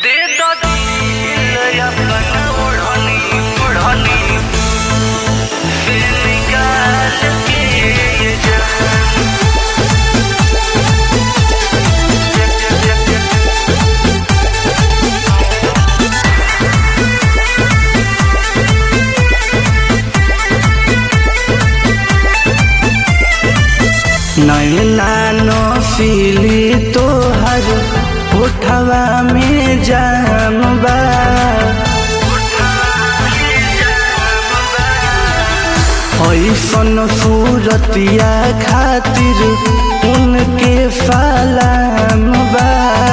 दे दो दिल अपन ओढ़नी ओढ़नी से निकाल के ये जान नैना नौसिली तोहर उठवा में जाम बा ऐसन सूरतिया खातिर उनके सलाम बा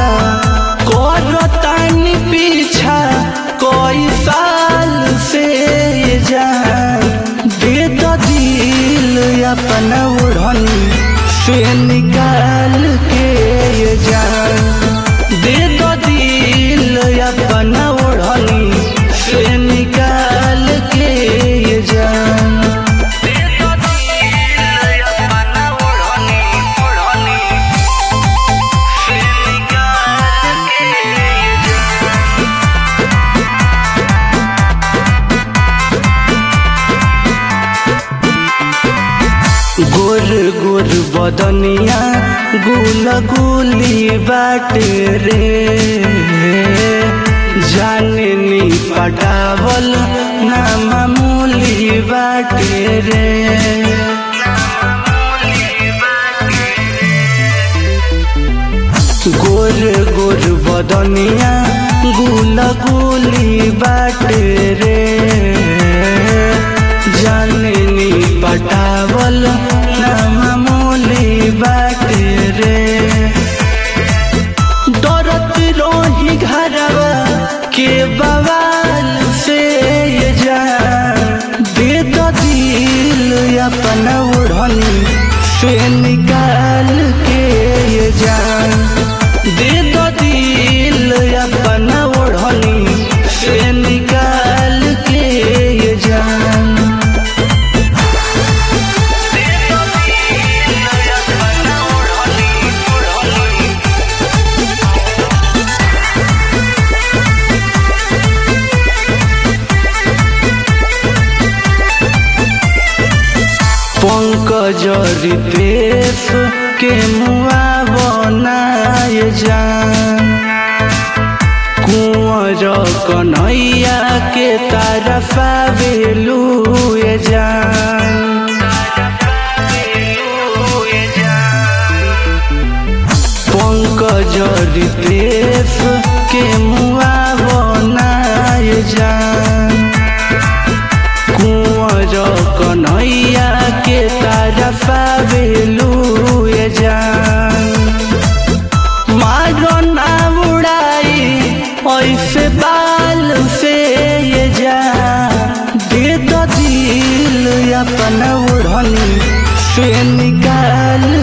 करतानी पीछा कोई साल से ये जान दे दो दिल अपना उड़नी से निकाल के ये जान दे दो दिल अपना उड़नी से निकाल के ये जान दे दो दिल अपन ओढ़नी ओढ़नी से निकाल के ये जान गोर गोर बदनिया गुल गुली बाटे रे जाननी पटावल ना मामूली बाटे रे गोर गोर बदनिया गुल गुली बाटे रे जाननी पटावल ना मामूली बाटे रे डरत रोही घरवा के बवाल से ये जान दे दो दिल अपना उड़नी से निकाल के ये जान दे दो दिल अपना उड़नी से निकाल के ये जान दे दो दिल अपन ओढ़नी ओढ़नी पंकज रितेश के मुआ बनाए जान कुंवर कन्हैया के तरफा बेलुए जान पंकज रितेश के मुआ बनाए जान कुंवर कन्हैया के तरफा बेलुए जान मारो ना उड़ाई ऐसे बाल से ये जान दे दो दिल अपना उड़नी से निकाल